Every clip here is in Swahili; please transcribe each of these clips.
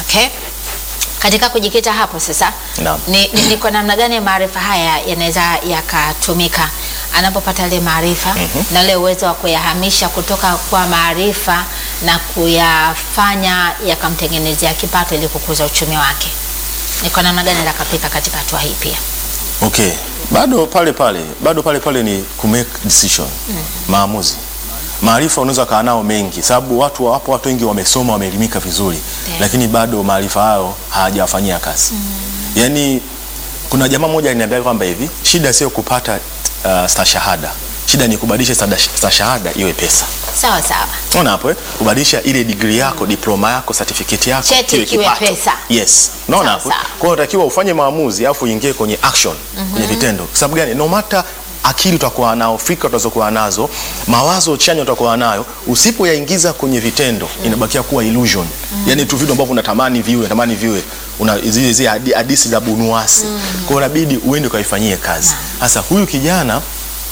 Okay. Katika kujikita hapo sasa, Naam. ni, ni, ni kwa namna gani maarifa haya yanaweza yakatumika anapopata ile maarifa na ule uwezo wa kuyahamisha kutoka kwa maarifa na kuyafanya yakamtengenezea kipato ili kukuza uchumi wake. Ni kwa namna gani anaweza kapika katika hatua hii pia? Okay, bado pale pale, bado pale pale ni ku make decision, maamuzi. Maarifa unaweza kaa nao mengi, sababu watu wapo, watu wengi wamesoma, wameelimika vizuri, Ndio. lakini bado maarifa hayo hawajawafanyia kazi. Yaani kuna jamaa mmoja aliniambia kwamba hivi, shida sio kupata uh, stashahada, shida ni kubadilisha stada- stashahada iwe pesa. Sawa sawa. Unaona hapo eh? Kubadilisha ile degree yako, diploma yako, certificate yako Cheti kiwe kipato. pesa. Yes. Unaona Sawa, hapo? sawa. Kwa hiyo unatakiwa ufanye maamuzi afu uingie kwenye action, kwenye vitendo. Kwa sababu gani? No matter akili utakuwa nao, fikra utazokuwa nazo, mawazo chanya utakuwa nayo, usipoyaingiza kwenye vitendo inabakia kuwa illusion. Yaani tu vitu ambavyo unatamani viwe, unatamani viwe una zile zile hadi- hadithi za bunuasi. Kwa hiyo inabidi uende ukaifanyie kazi. Sasa huyu kijana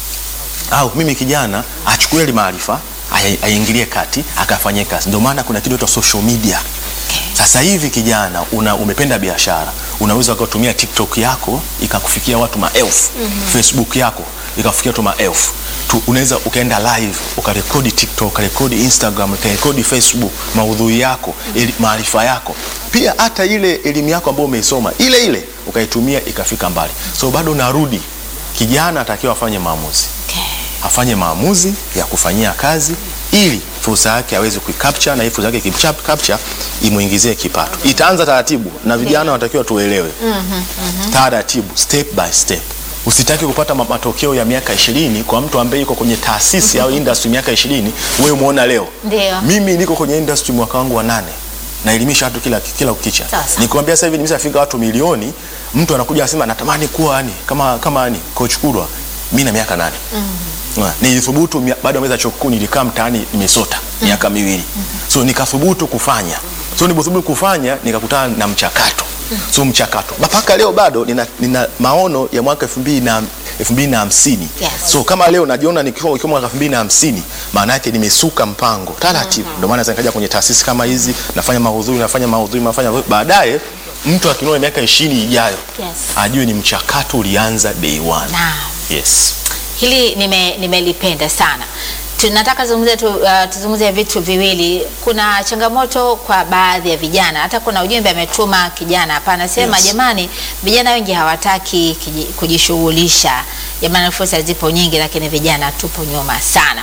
au mimi kijana achukue ile maarifa aya- aingilie kati akafanyie kazi. Ndio maana kuna kitu cha social media. Sasa hivi kijana una, umependa biashara, unaweza ukatumia TikTok yako ikakufikia watu maelfu, Facebook yako ikakufikia watu maelfu tu, unaweza ukaenda live ukarekodi TikTok, ukarekodi Instagram, ukarekodi Facebook maudhui yako, eli- maarifa yako, pia hata ile elimu yako ambayo umeisoma ile ile ukaitumia ikafika mbali. So bado narudi, kijana atakiwa afanye maamuzi Okay. afanye maamuzi ya kufanyia kazi ili fursa yake aweze kuicapture na hii fursa yake capture imuingizie kipato. Itaanza taratibu na vijana wanatakiwa tuelewe. Taratibu, step by step. Usitaki kupata ma- matokeo ya miaka ishirini kwa mtu ambaye yuko kwenye taasisi au industry miaka ishirini wewe umeona leo. Ndio. Mimi niko kwenye industry mwaka wangu wa nane naelimisha watu kila kila ukicha. Sawa, sawa. Nikwambia sasa hivi nimeshafika watu milioni, mtu anakuja anasema natamani kuwa yani kama kama yani coach Kurwa. Mimi na miaka nane. Mm. Nilithubutu mia- baada ya mwezi chuo kikuu nilikaa mtaani nimesota miaka miwili. So nikathubutu kufanya. So nilipothubutu kufanya nikakutana na mchakato. So mchakato. Mpaka leo bado nina, nina maono ya mwaka 2000 na 2050. Yes. So kama leo najiona nikiwa nikiwa mwaka 2050 maana yake nimesuka mpango taratibu. Ndio maana sasa nikaja kwenye taasisi kama hizi nafanya mahudhui nafanya mahudhui nafanya baadaye mtu akiniona miaka 20 ijayo Yes. ajue ni mchakato ulianza day one. Naam. Yes. Hili nime- nimelipenda sana. Tunataka zungumzia tu, uh, tuzungumzie vitu viwili. Kuna changamoto kwa baadhi ya vijana, hata kuna ujumbe ametuma kijana hapa anasema, Yes. jamani, vijana wengi hawataki kiji- kujishughulisha. Jamani, fursa zipo nyingi, lakini vijana tupo nyuma sana.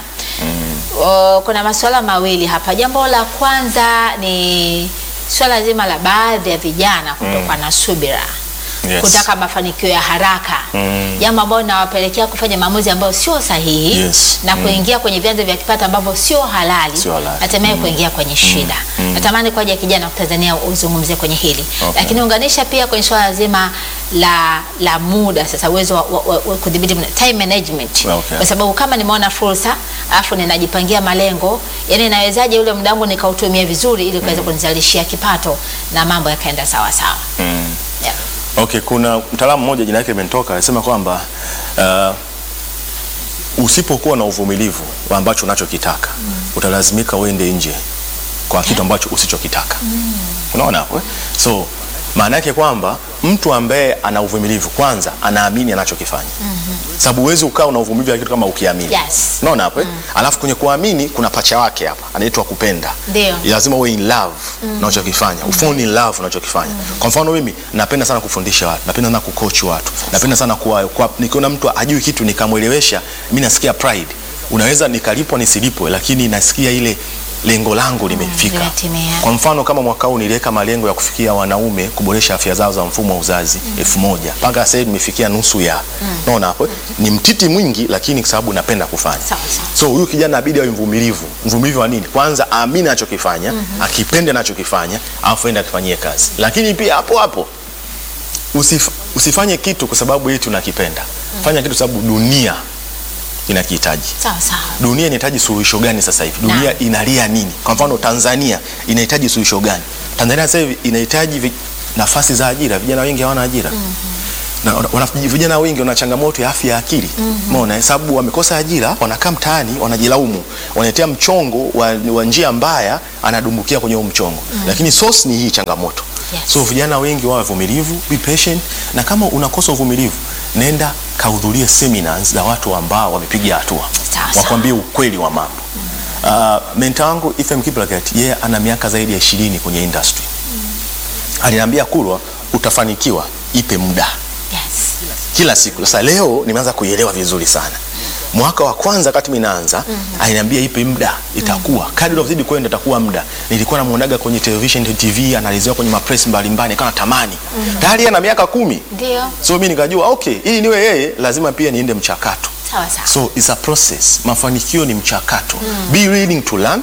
O, kuna masuala mawili hapa. Jambo la kwanza ni swala zima la baadhi ya vijana kutokuwa na subira Yes. kutaka mafanikio ya haraka Mm. jambo ambalo linawapelekea kufanya maamuzi ambayo sio sahihi Yes. na kuingia kwenye vyanzo vya kipato ambavyo sio halali, Sio halali. hatimaye kuingia kwenye shida. Natamani kwa ajili ya kijana wa Tanzania uzungumzie kwenye hili Okay. lakini unganisha pia kwenye swala zima la, la muda sasa, uwezo wa, wa, wa, wa kudhibiti muda, time management Okay. kwa sababu kama nimeona fursa alafu ninajipangia malengo, yani nawezaje ule muda wangu nikautumia vizuri ili kuweza kunizalishia kipato na mambo yakaenda sawa sawa. Mm. Yeah. Okay, kuna mtaalamu mmoja jina lake limetoka anasema kwamba uh, usipokuwa na uvumilivu wa ambacho unachokitaka utalazimika uende nje kwa kitu ambacho usichokitaka. Unaona hapo? eh? So maana yake kwamba mtu ambaye ana uvumilivu kwanza anaamini anachokifanya. Sababu huwezi ukaa una uvumilivu ya kitu kama ukiamini. Yes. Unaona hapo? eh? Alafu kwenye kuamini kuna pacha wake hapa anaitwa kupenda. Ndio. Lazima uwe in love na unachokifanya. Ufall in love na unachokifanya. Kwa mfano mimi napenda sana kufundisha watu, napenda sana kucoach watu. Napenda sana kuwa, kuwa nikiona mtu ajui kitu nikamwelewesha, mimi nasikia pride. Unaweza nikalipwa nisilipwe lakini nasikia ile lengo langu limefika. limetimia. Kwa mfano kama mwaka huu niliweka malengo ya kufikia wanaume kuboresha afya zao za mfumo wa uzazi elfu moja mpaka sasa hivi nimefikia nusu ya. Unaona hapo? Ni mtiti mwingi lakini kwa sababu napenda kufanya. Sawa, sawa. So huyu kijana abidi awe mvumilivu. Mvumilivu wa nini? Kwanza aamini anachokifanya, akipende anachokifanya, alafu aende akifanyie kazi. Lakini pia hapo hapo usif, usifanye kitu kwa sababu eti unakipenda. Fanya kitu kwa sababu dunia inakihitaji. Sawa sawa. Dunia inahitaji suluhisho gani sasa hivi? Dunia Naam. inalia nini? Kwa mfano Tanzania inahitaji suluhisho gani? Tanzania sasa hivi inahitaji vi- nafasi za ajira, vijana wengi hawana ajira. na, wana, vijana wengi wana changamoto ya afya ya akili umeona, sababu wamekosa ajira, wanakaa mtaani, wanajilaumu, wanaetea mchongo wa, wa njia mbaya, anadumbukia kwenye huo mchongo lakini source ni hii changamoto Yes. so vijana wengi wawe vumilivu, be patient, na kama unakosa uvumilivu, nenda kahudhurie seminars za watu ambao wamepiga hatua, Sawa, sawa. wakwambie ukweli wa mambo. Uh, menta wangu Ephraim Kiplagat yeye ana miaka zaidi ya ishirini kwenye industry. Aliniambia Kulwa, utafanikiwa, ipe muda Yes. kila siku. Sasa leo nimeanza kuielewa vizuri sana. Mwaka wa kwanza wakati mimi naanza aliniambia ipe muda, itakuwa kadri unavyozidi kwenda itakuwa muda. Nilikuwa namuonaga kwenye television TV, anaelezewa kwenye mapress mbalimbali, nikawa natamani. Tayari yeye ana miaka kumi. Ndio. So mimi nikajua okay, ili niwe yeye lazima pia niende mchakato. Sawa sawa. So it's a process. Mafanikio ni mchakato. Be willing to learn.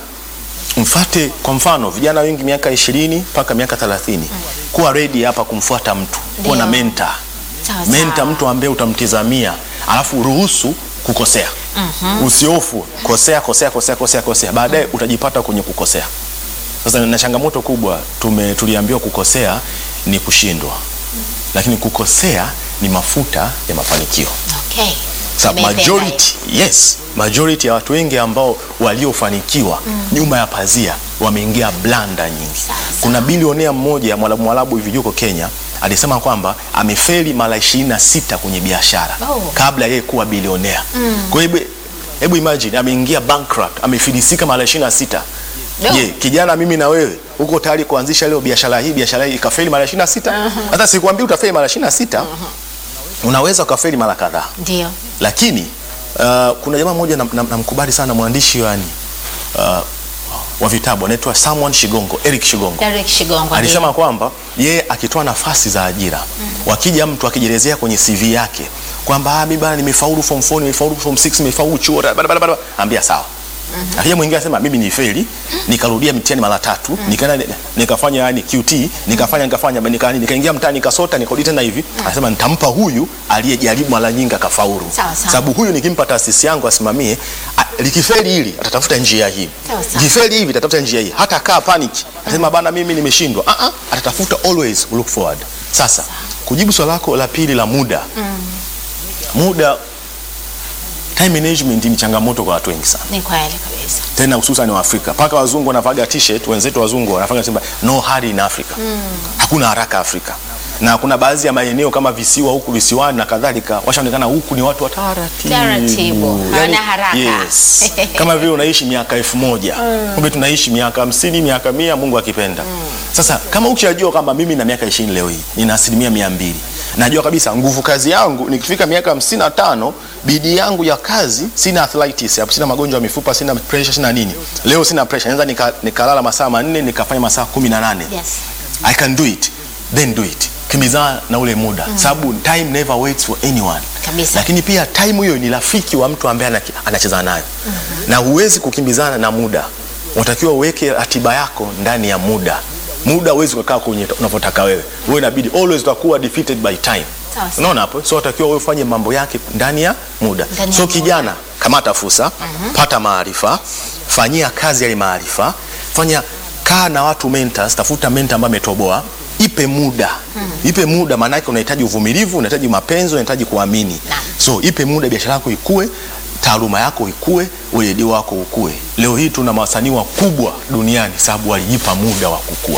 Mfate kwa mfano vijana wengi miaka ishirini mpaka miaka thelathini kuwa ready hapa kumfuata mtu, kuwa na Ndio. mentor Sawa menta sawa. mtu ambaye utamtizamia alafu ruhusu kukosea usiofu kosea kosea kosea kosea kosea baadaye utajipata kwenye kukosea sasa na changamoto kubwa tume tuliambiwa kukosea ni kushindwa lakini kukosea ni mafuta ya mafanikio Okay. Sa Nimeipenda majority, yes, majority ya watu wengi ambao waliofanikiwa nyuma ya pazia wameingia blanda nyingi. Sawa, Kuna bilionea mmoja mwalabu mwalabu hivi yuko Kenya alisema kwamba amefeli mara ishirini na sita kwenye biashara Oh. kabla yeye kuwa bilionea. Kwa hiyo hebu- hebu imagine ameingia bankrupt, amefilisika mara ishirini na sita. No. Je, kijana mimi na wewe uko tayari kuanzisha leo biashara hii biashara hii ikafeli mara ishirini na sita? Hata sikwambii utafeli mara ishirini na sita. Unaweza ukafeli mara kadhaa Ndio. lakini uh, kuna jamaa mmoja namkubali na, namkubali sana mwandishi yani, uh, wa vitabu anaitwa Samuel Shigongo, Eric Shigongo Derek Shigongo. alisema kwamba yeye akitoa nafasi za ajira wakija mtu akijelezea kwenye CV yake kwamba ah, mimi bana nimefaulu form 4 nimefaulu form 6 nimefaulu chuo bada bada bada, ambia sawa. Akija mwingine anasema mimi ni feli, nikarudia mtihani mara tatu, nikaenda nikafanya yani QT, nikafanya nikafanya nika nikaingia mtaani nikasota nikarudi tena hivi. Anasema nitampa huyu aliyejaribu mara nyingi akafaulu. Sawa, sawa. Sababu huyu nikimpa taasisi yangu asimamie, a- likifeli hili atatafuta njia hii. Sawa, sawa. Likifeli hivi atatafuta njia hii. Hata kaa panic. Anasema bana mimi nimeshindwa. Ah ah, atatafuta always look forward. Sasa kujibu swali lako la pili la muda. Muda time management ni changamoto kwa watu wengi sana Ni kweli kabisa. tena hususan wa Afrika. Paka wazungu wanavaga t-shirt, wenzetu wazungu wanafanya sema no hurry in Africa. Hakuna haraka Afrika. Na kuna baadhi ya maeneo kama visiwa huku visiwani na kadhalika washaonekana huku ni watu wa taratibu. Taratibu, hawana haraka. Yes. Kama vile unaishi miaka elfu moja kumbe tunaishi miaka hamsini miaka mia Mungu akipenda. Sasa kama ukishajua kwamba mimi na miaka ishirini leo hii nina asilimia mia mbili najua kabisa nguvu kazi yangu nikifika miaka hamsini na tano bidii yangu ya kazi sina arthritis hapo sina magonjwa ya mifupa sina pressure sina nini leo sina pressure naweza nika- nikalala masaa manne nikafanya masaa kumi na nane Yes. I can do it then do it kimbizana na ule muda sababu time never waits for anyone Kabisa. lakini pia time hiyo ni rafiki wa mtu ambaye anaki- anacheza nayo na huwezi kukimbizana na muda unatakiwa uweke ratiba yako ndani ya muda muda huwezi kukaa kwenye unavyotaka wewe wewe inabidi always utakuwa defeated by time Sawa, sawa. unaona hapo so unatakiwa wewe ufanye mambo yake ndani ya muda Ndani ya so muda. kijana kamata fursa pata maarifa fanyia kazi yale maarifa fanya kaa na watu mentors tafuta mentor ambaye ametoboa ipe muda ipe muda maana yake unahitaji uvumilivu unahitaji mapenzi unahitaji kuamini Naam. so ipe muda biashara yako ikue taaluma yako ikue weledi wako ukue leo hii tuna wasanii wakubwa duniani sababu walijipa muda wa kukua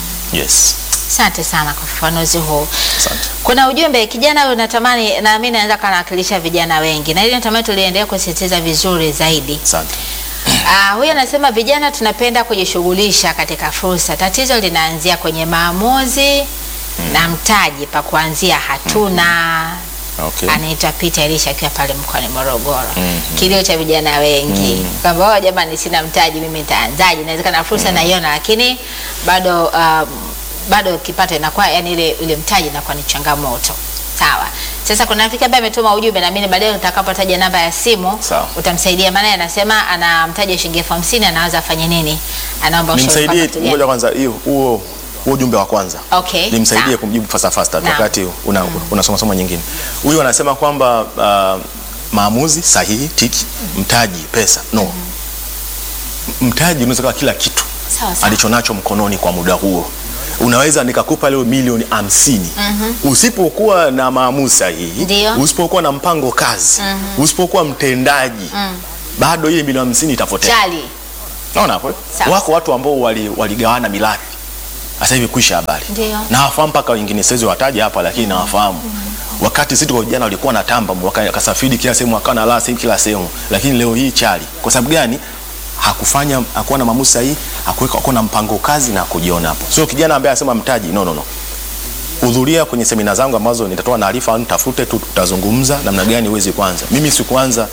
yes Asante sana kwa ufafanuzi huu. asante Kuna ujumbe kijana huyu natamani na mimi naweza kanawakilisha vijana wengi. Na ile natamani tuliendelea kusisitiza vizuri zaidi. asante Ah, huyu anasema vijana tunapenda kujishughulisha katika fursa. Tatizo linaanzia kwenye maamuzi na mtaji pa kuanzia hatuna. okay. Anaitwa Peter Elisha akiwa pale mkoani Morogoro. Kilio cha vijana wengi kwamba "Oh, jamani, sina mtaji, mimi nitaanzaje? Inawezekana fursa naiona, lakini bado um, bado kipato inakuwa yani ile ile mtaji inakuwa ni changamoto. Sawa. Sasa kuna rafiki ambaye ametuma ujumbe na mimi baadaye utakapotaja namba ya simu Sawa. utamsaidia, maana anasema ana mtaji wa shilingi elfu hamsini anaanza afanye nini? Anaomba ushauri nimsaidie kwamba tulia- ngoja kwanza hiyo huo huo ujumbe wa kwanza Okay, nimsaidie sawa. kumjibu fasta fasta Naam. wakati una, unasoma soma nyingine huyu anasema kwamba uh, maamuzi sahihi tiki mtaji pesa no mtaji unaweza kuwa kila kitu Sawa sawa. alichonacho mkononi kwa muda huo unaweza nikakupa leo milioni hamsini usipokuwa na maamuzi sahihi Ndio. usipokuwa na mpango kazi usipokuwa mtendaji bado ile milioni hamsini itapotea Chali. naona hapo eh? Sawa. wako watu ambao wali- waligawana mirathi sasa hivi kuisha habari Ndio. na wafahamu mpaka wengine siwezi wataja hapa lakini nawafahamu wakati sisi kwa vijana walikuwa na tamba waka- wakasafiri kila sehemu wakawa na lala sehemu kila sehemu lakini leo hii chali kwa sababu gani hakufanya hakuwa na maamuzi sahihi hakuweka hakuwa na mpango kazi na kujiona hapo sio kijana ambaye anasema mtaji no no no hudhuria kwenye semina zangu ambazo nitatoa taarifa au nitafute tu tutazungumza namna gani uweze kwanza mimi sikuanza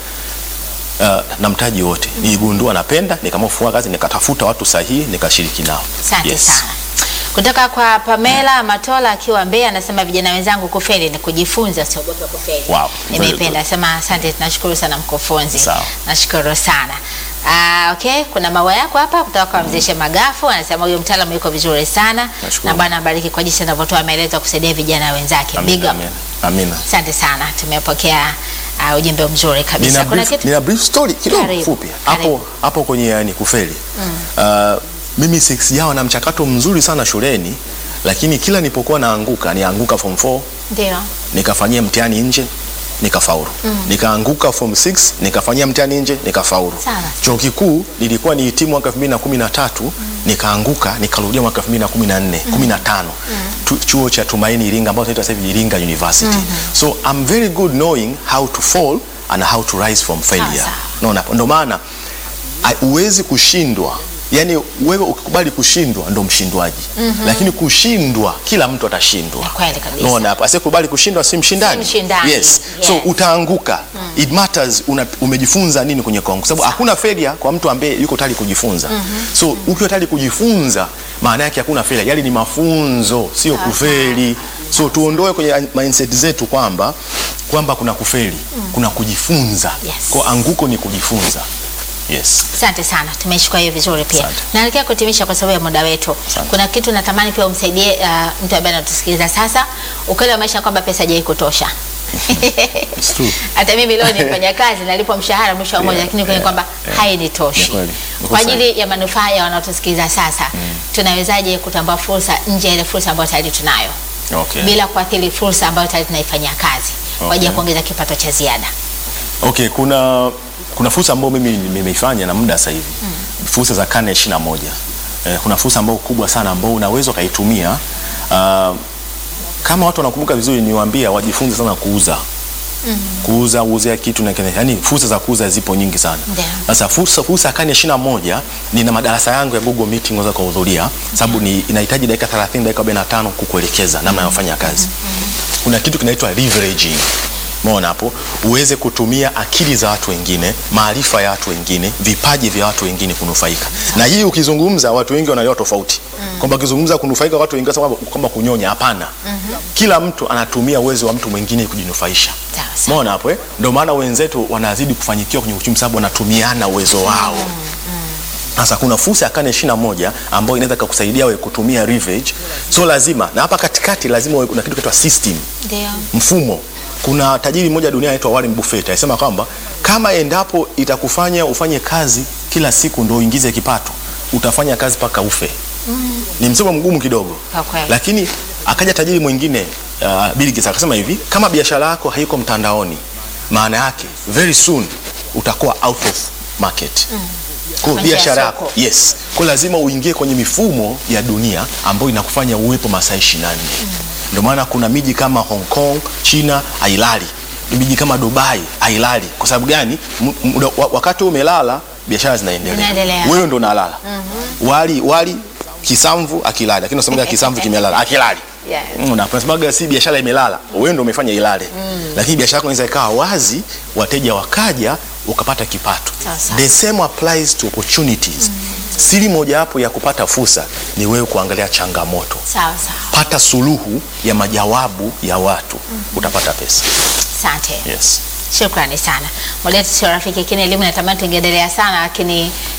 uh, na mtaji wote niligundua napenda nikaamua kufanya kazi nikatafuta watu sahihi nikashiriki nao Asante sana. Kutoka kwa Pamela Matola akiwa Mbeya anasema vijana wenzangu kufeli ni kujifunza, siogope kufeli. Wow, very Nimeipenda. Asema asante, tunashukuru sana mkufunzi. Sawa. Nashukuru sana. Ah, okay, kuna maua yako hapa kutoka kwa Mzeshe Magafu anasema huyo mtaalamu yuko vizuri sana Nashukuru. na Bwana abariki kwa jinsi anavyotoa maelezo kusaidia vijana wenzake. Big Amina, up. amina. Amina. Asante sana. Tumepokea uh, ujumbe mzuri kabisa. Nina Kuna brief, kitu nina brief story kidogo Karibu, fupi karibu. hapo hapo kwenye yani kufeli uh, mimi sijawa na mchakato mzuri sana shuleni lakini kila nilipokuwa naanguka nianguka form 4 ndio. nikafanyia mtihani nje nikafaulu nikaanguka form 6 nikafanyia mtihani nje nikafaulu Sawa. chuo kikuu nilikuwa nihitimu mwaka 2013 nikaanguka nikarudia mwaka 2014 15 Tu- chuo cha Tumaini Iringa ambao tunaita sasa hivi Iringa University so I'm very good knowing how to fall and how to rise from failure Sawa, naona ndio maana ai- huwezi kushindwa yaani wewe ukikubali kushindwa ndo mshindwaji lakini kushindwa kila mtu atashindwa Ni kweli kabisa. Unaona hapo asiyekubali kushindwa si mshindani. Si mshindani. Yes. So Yes. utaanguka. It matters una, umejifunza nini kwenye kuanguka. Sababu hakuna failure kwa mtu ambaye yuko tayari kujifunza. So ukiwa tayari kujifunza maana yake hakuna failure. Yale ni mafunzo, sio kufeli. So tuondoe kwenye mindset zetu kwamba kwamba kuna kufeli, kuna kujifunza. Yes. Kwa anguko ni kujifunza. Yes. Asante sana, tumeshukua hiyo vizuri pia. Asante. Naelekea kutimisha kwa sababu ya muda wetu. Asante. Kuna kitu natamani pia umsaidie uh, mtu ambaye anatusikiliza sasa. Ukweli wa maisha kwamba pesa haijai kutosha. It's true. Hata mimi leo nifanya kazi nalipo mshahara mwisho wa mwezi, Yeah, lakini kweli yeah, kwamba yeah. hainitoshi. Ni kweli. Uko Kwa sahihi. ajili ya manufaa ya wanaotusikiliza sasa, tunawezaje kutambua fursa nje ya ile fursa ambayo tayari tunayo Okay. bila kuathiri fursa ambayo tayari tunaifanyia kazi kwa ajili ya Okay. kuongeza kipato cha ziada? Okay, kuna kuna fursa ambayo mimi nimeifanya na muda sasa hivi. Fursa za karne ishirini na moja. Eh, kuna fursa ambayo kubwa sana ambayo unaweza ukaitumia uh, kama watu wanakumbuka vizuri niwaambia wajifunze sana kuuza. Kuuza, uuzia kitu na kile. Yaani fursa za kuuza zipo nyingi sana. Ndio. Sasa fursa fursa ya karne ishirini na moja nina madarasa yangu ya Google Meeting unaweza kuhudhuria sababu ni inahitaji dakika 30 dakika 45 kukuelekeza namna ya kufanya kazi. Kuna kitu kinaitwa leveraging. Umeona hapo, uweze kutumia akili za watu wengine, maarifa ya watu wengine, vipaji vya watu wengine kunufaika. Na hii ukizungumza, watu wengi wanaelewa tofauti kwamba ukizungumza kunufaika watu wengine sababu kwamba kunyonya, hapana. Kila mtu anatumia uwezo wa mtu mwingine kujinufaisha. Sawa, sawa. Umeona hapo eh? Ndio maana wenzetu wanazidi kufanyikiwa kwenye uchumi sababu wanatumiana uwezo wao. Sasa kuna fursa ya karne ishirini na moja ambayo inaweza kukusaidia wewe kutumia leverage. So lazima na hapa katikati lazima uwe kuna kitu kinaitwa system Ndio. mfumo. Kuna tajiri mmoja duniani anaitwa Warren Buffett alisema kwamba kama endapo itakufanya ufanye kazi kila siku ndio uingize kipato, utafanya kazi mpaka ufe. Ni msemo mgumu kidogo, Kwa kweli. lakini akaja tajiri mwingine uh, Bill Gates akasema hivi, kama biashara yako haiko mtandaoni, maana yake very soon utakuwa out of market. Kwa hiyo Kwa njia ya biashara soko. yako yes, kwa lazima uingie kwenye mifumo ya dunia ambayo inakufanya uwepo masaa 24. Ndio maana kuna miji kama Hong Kong, China hailali. Miji kama Dubai hailali. Kwa sababu gani? M- muda- wa- wakati umelala biashara zinaendelea. Zinaendelea. Wewe ndo unalala. Wali wali kisamvu akilali, lakini unasemaga kisamvu kimelala akilali. Yeah. Mm, na unasemaga si biashara imelala, wewe ndo umefanya ilale. Lakini biashara yako inaweza ikawa wazi, wateja wakaja, ukapata kipato. Sawa sawa. The same applies to opportunities. Siri mojawapo ya kupata fursa ni wewe kuangalia changamoto, Sawa sawa. pata suluhu ya majawabu ya watu, utapata pesa. Asante. Yes. Shukrani sana. Muda wetu sio rafiki, lakini elimu natamani tungeendelea sana, lakini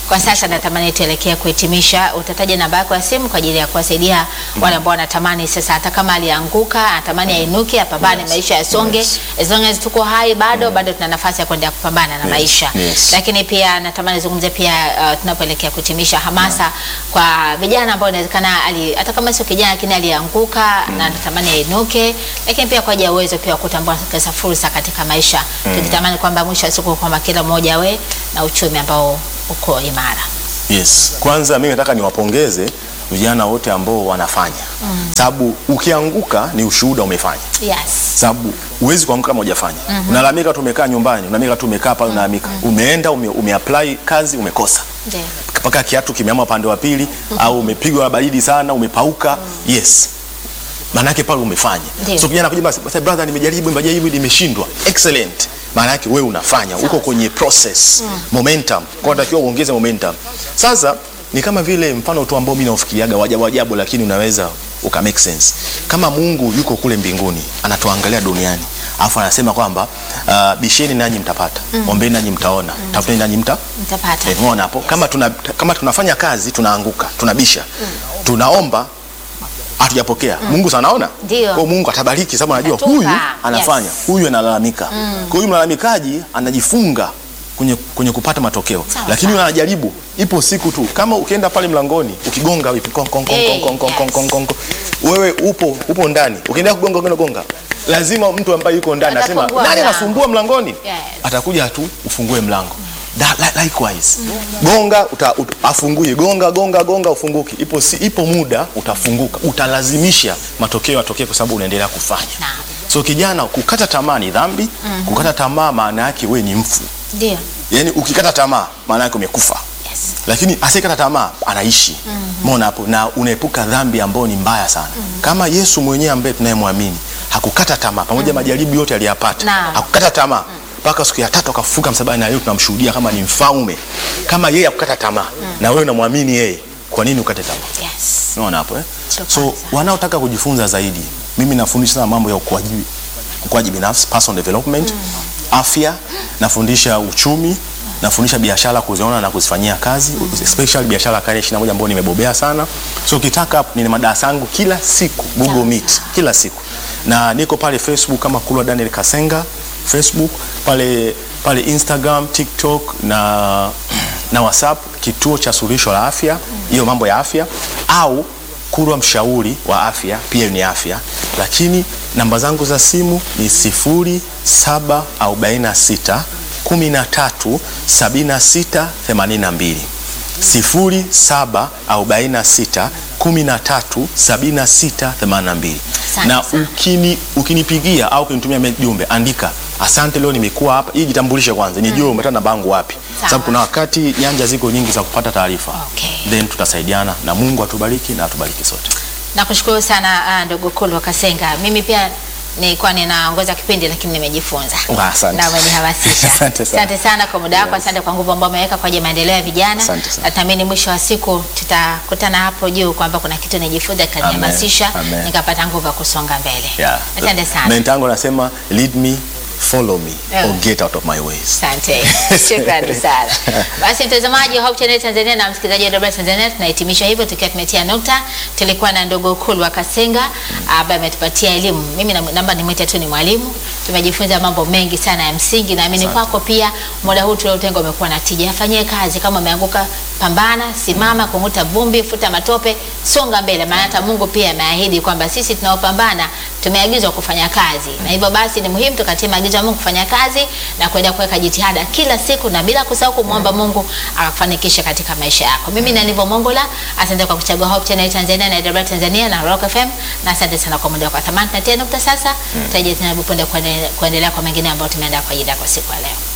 Kwa sasa natamani tuelekee kuhitimisha. Utataja namba yako ya simu kwa ajili ya kuwasaidia wale ambao wanatamani sasa, hata kama alianguka, anatamani ainuke, apambane, maisha yasonge. Yes. As long as tuko hai bado bado tuna nafasi ya kuendelea kupambana na Yes, maisha. yes. Lakini pia natamani zungumze pia uh, tunapoelekea kuhitimisha hamasa kwa vijana ambao inawezekana ali hata kama sio kijana lakini alianguka na anatamani ainuke, lakini pia kwa ajili ya uwezo pia wa kutambua sasa fursa katika maisha. Tukitamani kwamba mwisho wa siku kwamba kila mmoja awe na uchumi ambao uko imara. Yes. Kwanza mimi nataka niwapongeze vijana wote ambao wanafanya sababu ukianguka ni ushuhuda umefanya Yes. sababu huwezi kuanguka kama hujafanya. Unalalamika tu umekaa nyumbani, unalalamika tu umekaa pale unalalamika. Umeenda ume, umeapply kazi umekosa. Ndio. Mpaka kiatu kimeama upande wa pili au umepigwa na baridi sana, umepauka. Yes. Maana yake pale umefanya. Ndio. So kijana kuja basi, basi brother nimejaribu, nimejaribu nimeshindwa. Excellent. Maana yake wewe unafanya, uko kwenye process, momentum. Kwa hiyo unatakiwa uongeze momentum. Sasa ni kama vile mfano tu ambao mimi naufikiriaga wajabu ajabu, lakini unaweza uka make sense. Kama Mungu yuko kule mbinguni, anatuangalia duniani. Alafu anasema kwamba uh, bisheni nanyi mtapata, ombeni nanyi mtaona, tafuteni nanyi mta Mtapata. Eh, umeona hapo kama, tuna, kama tunafanya kazi tunaanguka tunabisha tunaomba hatujapokea Mungu sana anaona Ndio. kwa hiyo Mungu atabariki sababu anajua Atatupa. huyu anafanya Yes. huyu analalamika kwa hiyo huyu mlalamikaji anajifunga kwenye, kwenye kupata matokeo Sawa, lakini sawa. anajaribu ipo siku tu kama ukienda pale mlangoni ukigonga vipi kong, kong, kong, Eh, kong, kong, yes. kong, kong, kong, kong. wewe upo upo ndani ukiendelea kugonga gonga gonga lazima mtu ambaye yuko ndani anasema Atafungua nani mlango." anasumbua mlangoni Yes. atakuja tu ufungue mlango Da, li, likewise gonga uta, ut, afungue gonga gonga gonga ufunguki ipo, si, ipo muda utafunguka utalazimisha matokeo yatokee kwa sababu unaendelea kufanya Naam. so kijana kukata tamaa ni dhambi kukata tamaa maana yake we ni mfu Ndio. yaani ukikata tamaa maana yake umekufa Yes. lakini asiyekata tamaa anaishi mona hapo na unaepuka dhambi ambayo ni mbaya sana kama yesu mwenyewe ambaye tunayemwamini hakukata tamaa pamoja majaribu yote aliyapata Naam. hakukata tamaa mpaka siku ya tatu akafufuka msalabani na leo tunamshuhudia kama ni mfalme kama yeye hakukata tamaa na wewe unamwamini yeye kwa nini ukate tamaa Yes. unaona hapo eh? Sio so kwanza. wanaotaka kujifunza zaidi mimi nafundisha sana mambo ya ukuaji ukuaji binafsi personal development afya nafundisha uchumi nafundisha biashara kuziona na kuzifanyia kazi especially biashara ya karne 21 ambayo nimebobea sana so ukitaka nina madarasa yangu kila siku Google Sawa, Meet sawa. kila siku na niko pale Facebook kama Kulwa Daniel Kasenga Facebook pale pale Instagram TikTok na na WhatsApp kituo cha suluhisho la afya hiyo mambo ya afya au Kulwa mshauri wa afya pia ni afya lakini namba zangu za simu ni 0746 13 76 82 0746 13 76 82 Asante na sana. ukini, ukinipigia au ukinitumia me- jumbe andika asante leo nimekuwa hapa hii jitambulishe kwanza nijue umetana na bangu wapi Sawa. sababu kuna wakati nyanja ziko nyingi za kupata taarifa Okay. then tutasaidiana na Mungu atubariki na atubariki sote Nakushukuru sana uh, ndugu Kulwa Kasenga. Mimi pia nilikuwa ninaongoza kipindi lakini nimejifunza Ah, asante. na umenihamasisha. Asante sana. Asante sana kwa muda wako, asante kwa nguvu ambayo umeweka kwa ajili ya maendeleo ya vijana. Asante sana. Natamani mwisho wa siku tutakutana hapo juu kwamba kuna kitu nijifunza kikanihamasisha, Amen. Amen. nikapata nguvu ya kusonga mbele. yeah. Asante sana. mentango nasema lead me follow me Yeah. or get out of my ways Asante, shukrani sana. Basi mtazamaji wa Hope Channel Tanzania na msikilizaji wa Dodoma Tanzania, tunahitimisha hivyo tukiwa tumetia nukta. Tulikuwa na ndugu Kulwa Kasenga ambaye ametupatia elimu. Mimi na- naomba nimwite tu ni mwalimu. Tumejifunza mambo mengi sana ya msingi, naamini kwako pia muda huu tuliotenga umekuwa na tija. Afanyie kazi, kama umeanguka, pambana, simama, kung'uta vumbi, futa matope, songa mbele, maana hata Mungu pia ameahidi kwamba sisi tunaopambana tumeagizwa kufanya kazi, na hivyo basi ni muhimu tukatie maagizo ya Mungu kufanya kazi na kuenda kuweka jitihada kila siku, na bila kusahau kumwomba Mungu akafanikisha katika maisha yako. Mimi na Nivo Mongola, asante kwa kuchagua Hope Channel Tanzania na AWR Tanzania na Rock FM, na asante sana kwa muda wako wa thamani. Na tena nukta sasa, tutarejea tena punde kuendelea kwa mengine ambayo tumeandaa kwa ajili yako siku ya leo.